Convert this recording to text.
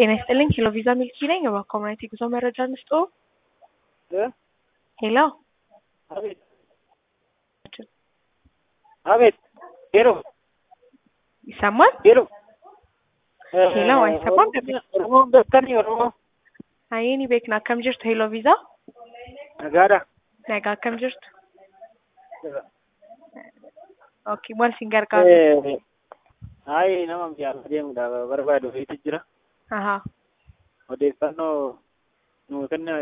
ጤና ይስጥልኝ ሄሎ ቪዛ ሚልኪ ነኝ። በኮሚኒቲ ጉዞ መረጃ እንስጦ። ሄሎ አቤት አቤት ሄሎ ይሰማል? ሄሎ ሄሎ አይሰማም? ኦሮሞ beektanii oromoo Ayeeni beekna akkam jirtu ሄሎ ቪዛ nagaadha nagaa akkam jirtu? Okay maal sin gargaaru? hayi nama biyyaaf deemuudhaaf barbaadu wayiitu jira Ahaa odeeffannoo nuu kenna